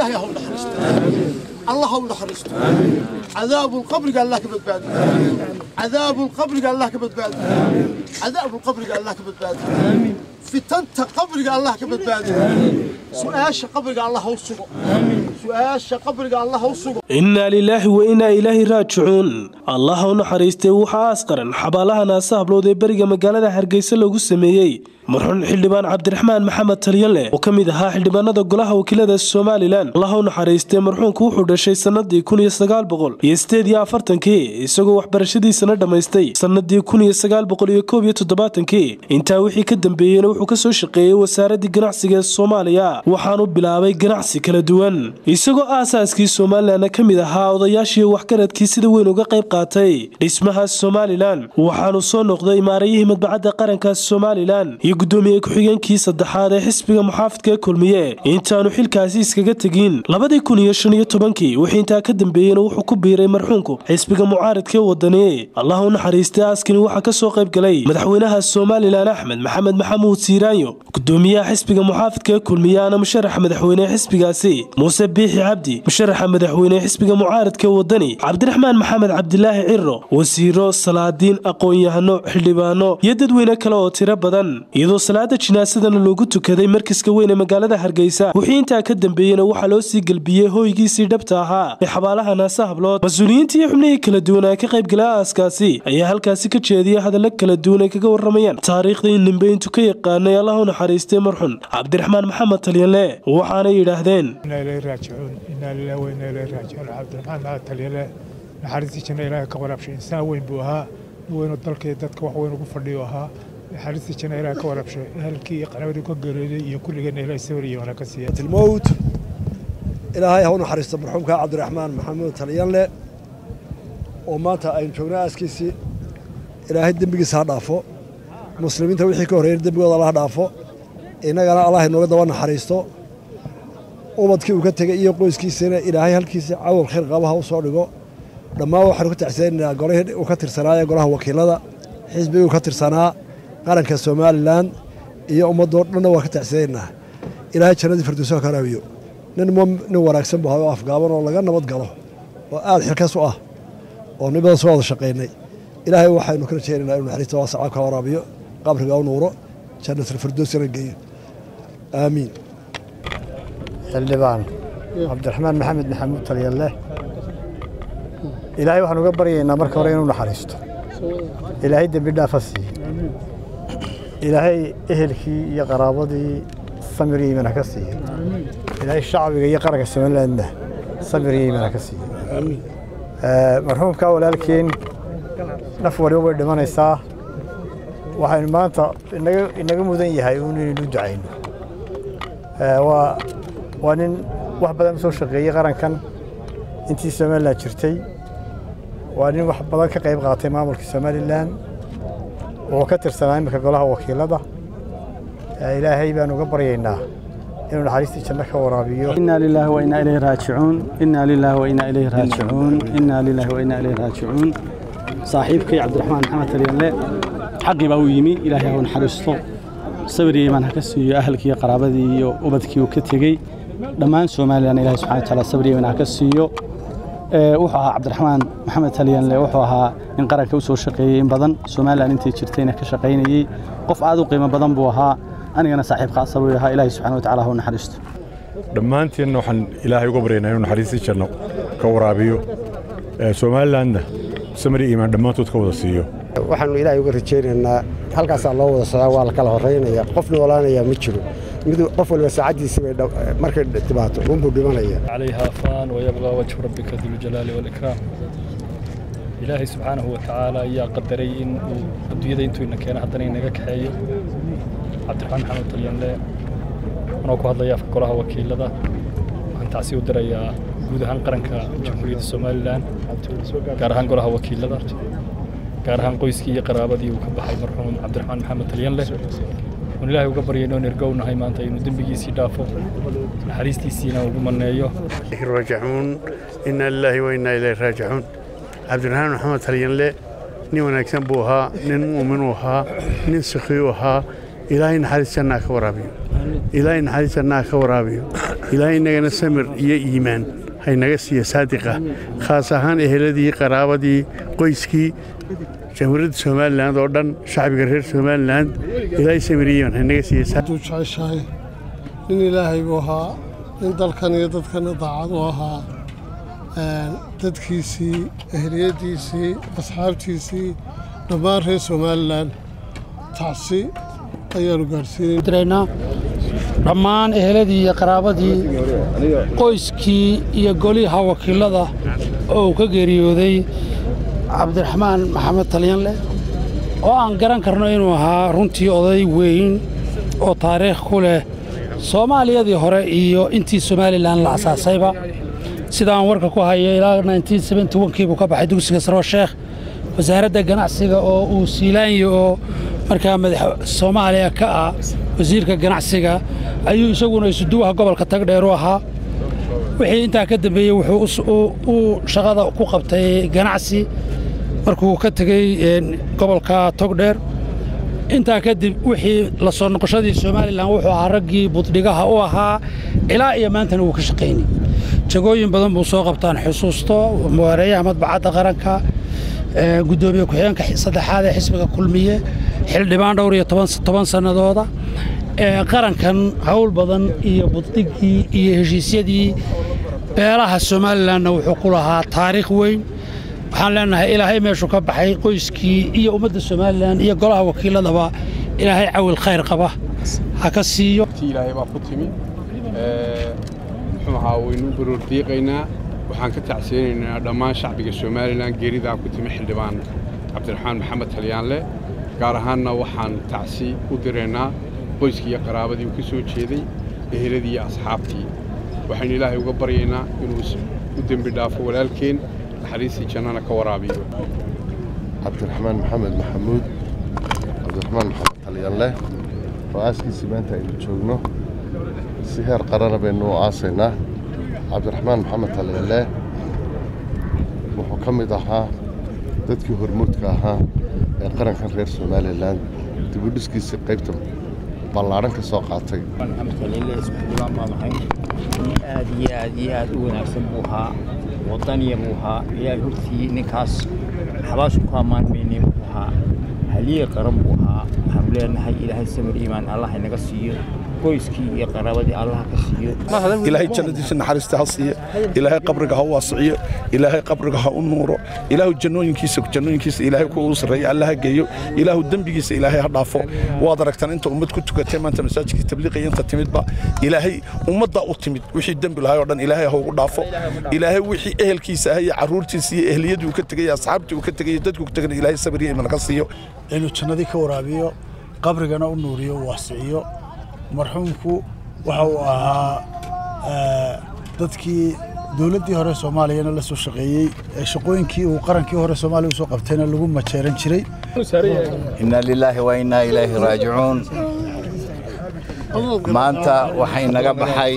ilaahay ha u naxariisto allah ha u naxariisto cadaabulqabriga allah ka badbaado cadaabulqabriga allah ka badbaado cadaabulqabriga allah ka badbaado fitanta qabriga allah ka badbaado su-aasha qabriga allah ha u sugo su-aasha qabriga allah ha u sugo innaa lilaahi wa innaa ilaahi raajicuun allah ha u naxariistay waxaa aasqaran xabaalaha naasa hablood ee beriga magaalada hargeysa loogu sameeyey marxuun xildhibaan cabdiraxmaan maxamed talyanle oo ka mid ahaa xildhibaanada golaha wakiilada somalilan allah ha u naxariistay marxuunku wuxuu dhashay sannadii kun iyo sagaal boqol iyo sideed iyo afartankii isagoo waxbarashadiisana dhammaystay sannadii kun iyo sagaal boqol iyo koob iyo toddobaatankii intaa wixii ka dambeeyeyna wuxuu ka soo shaqeeyey wasaaradii ganacsiga ee soomaaliya waxaanu bilaabay ganacsi kala duwan isagoo aasaaskii somalilanna ka mid ahaa odayaashii waxgaradkii sida weyn uga qayb qaatay dhismaha somalilan waxaanu soo noqday maarayihii madbacadda qaranka somalilan iyo gudoomiye ku-xigeenkii saddexaad ee xisbiga muxaafidka ee kulmiye intaanu xilkaasi iskaga tegin labadii kun iyo shan iyo tobankii wixii intaa ka dambeeyeyna wuxuu ku biiray marxuunku xisbiga mucaaridka ee wadani allah u naxariistay aaskani waxaa ka soo qayb galay madaxweynaha somalilan axmed maxamed maxamuud siiraanyo gudoomiyaha xisbiga muxaafidka ee kulmiye ana musharaxa madaxweyne xisbigaasi muuse biixi cabdi musharaxa madaxweyne xisbiga mucaaridka ee wadani cabdiraxmaan maxamed cabdilaahi ciro wasiiro salaadiin aqoon-yahano xildhibaano iyo dadweyne kale oo tiro badan iyadoo salaada jinaasadana loogu tukaday markiska weyn ee magaalada hargeysa wixii intaa ka dambeeyeyna waxaa loo sii gelbiyey hooygiisii dhabta ahaa ee xabaalaha naasa hablood mas-uuliyiintii iyo xubnihii kala duwan ee ka qayb galay aaskaasi ayaa halkaasi ka jeediyay hadalla kala duwan ay kaga waramayaan taariikhda in nimbeyntu ka yaqaanay allah u naxariistay marxun cabdiraxmaan maxamed talyanle waxaanay yidhaahdeen cabdiraxmaan maxamed talyale naxariistii janna ilaahay ka waraabshay insaan weyn buu ahaa nin weynoo dalkii dadka wax weyn ugu fadhiyo ahaa naxariistii janna ilaahay ka waraabshay ehelkii iyo qaraabadii ka geeriyooday iyo kulligeenna ilaahay sawir iyo wanaag ka siiya tilmowt ilaahay ha u naxariisto marxuumka cabdiraxmaan maxamuud talyanle oo maanta aynu joognay aaskiisii ilaahay dembigiisa ha dhaafo muslimiinta wixii ka horreeyay dembigooda alla ha dhaafo innagana allah inooga daba naxariisto ubadkii uu ka tegey iyo qoyskiisana ilaahay halkiisa cawal khayr qabaha u soo dhigo dhammaan waxaanu ka tacsanaynaa golihii uu ka tirsanaaye golaha wakiilada xisbigii uu ka tirsanaa qaranka somalilan iyo ummaddoo dhanna waan ka tacsanaynaa ilaahay jannadii firdowsa ka raabiyo nin nin wanaagsan buu hayo afgaaban oo laga nabad galo oo aad xilkas u ah oo nin badan soo wada shaqaynay ilaahay waxaynu ka rajaynaynaa inuu naxariista waasaca ka waraabiyo qabriga u nuuro jannatalfirdowsana geeyo aamiin xildhibaan cabdiraxmaan maxamed maxamuud talyalle ilaahay waxaan uga baryaynaa marka hore inuu naxariisto ilaahay dembi dhaafa siiye ilaahay ehelkii iyo qaraabadii samir iyo iimaan ha ka siiye ilaahay shacbiga iyo qaranka somalilandna samir iyo iimaan ha ka siiye marxuumkaa walaalkeen naf waliba way dhimanaysaa waxaynu maanta inaga mudan yahay uun inaynu ducayno waa nin wax badan soo shaqeeyey qarankan intii somalilan jirtay waa nin wax badan ka qayb qaatay maamulka somalilan wuxuu ka tirsanaa iminka golaha wakiilada ilaahay baan uga baryaynaa inuu naxariistii janno ka waraabiyo inaa lilaahi wa inaa ilayhi raajicuun inaa lilaahi wa inaa ilayhi raajicuun inaa lilaahi wa inaa ilayhi raajicuun saaxiibkay cabdiraxmaan maxamed talyanle xaqii baa u yimi ilaahay ha u naxariisto sabir iyo iimaan ha ka siiyo ahalkii iyo qaraabadii iyo ubadkii uu ka tegey dhammaan somalilan ilahi subxana wa taala sabir iyo iimaan ha ka siiyo wuxuu ahaa cabdiraxmaan maxamed talyanle wuxuu ahaa nin qaranka u soo shaqeeyey in badan somalilan intay jirtayna ka shaqaynayey qof aad u qiimo badan buu ahaa anigana saaxiib khaasa buu ahaa ilaahi subxana wa taala ha u naxariisto dhammaantiinna waxaan ilaahay uga baryaynaa inuu naxariistii janno ka waraabiyo somalilandna samri iimaan dhammaantood ka wada siiyo waxaannu ilaahay uga rajaynaynaa halkaasaa loo wada socdaa waa la kala horraynaya qof noolaanayaa ma jiro mid qof waliba saacaddiisii bay markay dhibaato unbuu dhimanaya عليها فان ويبقى وجه ربك ذو الجلال والإكرام إلهي سبحانه وتعالى يا قدري إن الدنيا دي انتو إنك أنا حتى إنك كحيو عبد الرحمن محمد طليان لا أنا كو هذا يافك كلها وكيل لذا waxaan tacsi u dirayaa guud ahaan qaranka jamhuuriyadda somalilan gaar ahaan golaha wakiilada gaar ahaan qoyskii iyo qaraabadii uu ka baxay marxuum cabdiraxmaan maxamed talyanle oon ilaahay uga baryayno in ergownahay maanta inuu dembigiisii dhaafo naxariistiisiina ugu maneeyo راجعون إنا لله وإنا إليه راجعون عبد الرحمن محمد تلينلي nin wanaagsan buu ahaa nin muumin uu ahaa nin sikhi uu ahaa ilaahay naxariis jannaa ka waraabiyo ilaahay naxariis jannaha ka waraabiyo ilaahay innagana samir iyo iimaan haynaga siiya saadiqa khaas ahaan eheladii qaraabadii qoyskii jamhuuriyadda somalilan oo dhan shacbiga reer somalilan ilaahay samir iyo iimaan haynaga siiya hadduu jeceshahay nin ilaahay buu ahaa nin dalkan iyo dadkana daacad u ahaa dadkiisii ehliyaddiisii asxaabtiisii dhammaan reer somalilan tacsi ayaanu gaadhsiinaynaa dhammaan eheladii iyo qaraabadii qoyskii iyo goliha wakiilada oo uu ka geeriyooday cabdiraxmaan maxamed talyanleh oo aan garan karno inuu ahaa runtii oday weyn oo taariikh ku leh soomaaliyadii hore iyo intii somalilan la asaasayba sidaan warka ku hayo ilaa kiibuu ka baxay dugsiga saroo sheekh wasaaradda ganacsiga oo uu siilaanyo oo markaa madax soomaaliya ka ah wasiirka ganacsiga ayuu isaguna isuduwaha gobolka tagdheer u ahaa wixii intaa ka dambeeyey wuxuu uu shaqada ku qabtay ganacsi markuu ka tegey gobolka togdheer intaa kadib wixii la soo noqoshadii somalilan wuxuu ahaa raggii buddhigaha u ahaa ilaa iyo maantana wuu ka shaqaynay jagooyin badan buu soo qabtaan xusuusto muwareeyaha madbacadda qaranka gudoomiye ku-xigeenka saddexaad ee xisbiga kulmiye xildhibaan dhowr iyo toban sannadooda qarankan hawl badan iyo buddhigii iyo heshiisyadii beelaha somalilanna wuxuu ku lahaa taariikh weyn waxaan leenahay ilaahay meeshuu ka baxay qoyskii iyo ummadda somalilan iyo golaha wakiiladaba ilaahay cawil khayr qaba ha ka siiyo ilaahay baa ku timi muxuu ahaa waynu baroor diiqaynaa waxaan ka tacsiyeynaynaa dhammaan shacbiga somalilan geeridaa ku timi xildhibaan cabdiraxmaan maxamed talyaanle gaar ahaanna waxaan tacsi u diraynaa qoyskii iyo qaraabadii uu ka soo jeeday eheladii iyo asxaabtii waxaynu ilaahay uga baryaynaa inuu u dembi dhaafo walaalkeen naxariistii jannana ka waraabiyo cabdiraxmaan maxamed maxamuud cabdiraxmaan maxamed talyaanleh oo aaskiisii maanta aynu joogno si heer qarana baynu u aasaynaa cabdiraxmaan maxamed talyaanleh wuxuu ka mid ahaa dadkii hormuudka ahaa ee qarankan reer somalilan dibudhiskiisii qaybta ballaadhan ka soo qaatay aad iyo aad iyo aad u wanaagsan buu ahaa wadaniya buu ahaa ilaahay hortii ninkaas xabaashu ku ammaan maynay buu ahaa haliye qaran buu ahaa waxaanu leenahay ilaahay samir iimaan allah inaga siiyo qoyskii iyo qaraabadii allah ka siiyo ilaahay jannadiisa naxariista ha siiyo ilaahay qabriga ha u waasiciyo ilaahay qabriga ha u nuuro ilaahu jannooyinkiisa jannooyinkiisa ilaahay ku ugu sarreeya alla ha geeyo ilaahu dembigiisa ilaahay ha dhaafo waad aragtaan inta ummad ku tukatay maanta masaajidkii tabliiqiya inta timidba ilaahay ummaddaa u timid wixii dembi lahay oo dhan ilaahay ha ugu dhaafo ilaahay wixii ehelkiisa ah iyo carruurtiisa iyo ehliyadii uu ka tegay asxaabtii uu ka tegay dadkuu ka tegay ilaahay sabir iyo iman ka siiyo inuu jannadii ka waraabiyo qabrigana u nuuriyo u waasiciyo marxuumku waxa uu ahaa dadkii dowladdii hore soomaaliyana la soo shaqeeyey ee shaqooyinkii uu qarankii hore soomaaliya usoo qabtayna lagu majeeran jiray inna lilaahi wa innaa ilaahi raajicuun maanta waxay naga baxay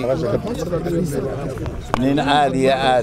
nin aad iyo aad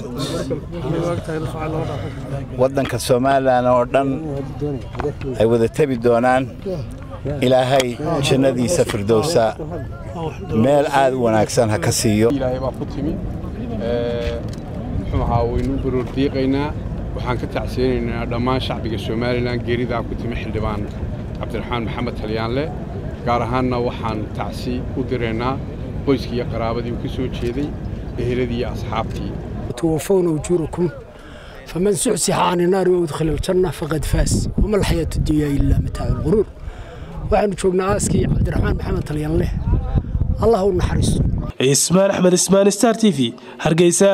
waddanka somalilan oo dhan ay wada tebi doonaan ilaahay jannadiisa firdowsa meel aad u wanaagsan ha ka siiyo ilaahay baa ku timi muxuu ahaa waynu baroor diiqaynaa waxaan ka tacsiyeynaynaa dhammaan shacbiga somalilan geeridaa ku timi xildhibaan cabdiraxmaan maxamed talyaanle gaar ahaanna waxaan tacsi u diraynaa qoyskii iyo qaraabadii uu ka soo jeeday eheladii iyo asxaabtii توفون أجوركم فمن زحزح عن النار وأدخل الجنة فقد فاز وما الحياة الدنيا إلا متاع الغرور waxaanu joognaa aaskii cabdiraxmaan maxamed talyanleh allah u naxariisto ismaan axmed ismaan star t v hargeysa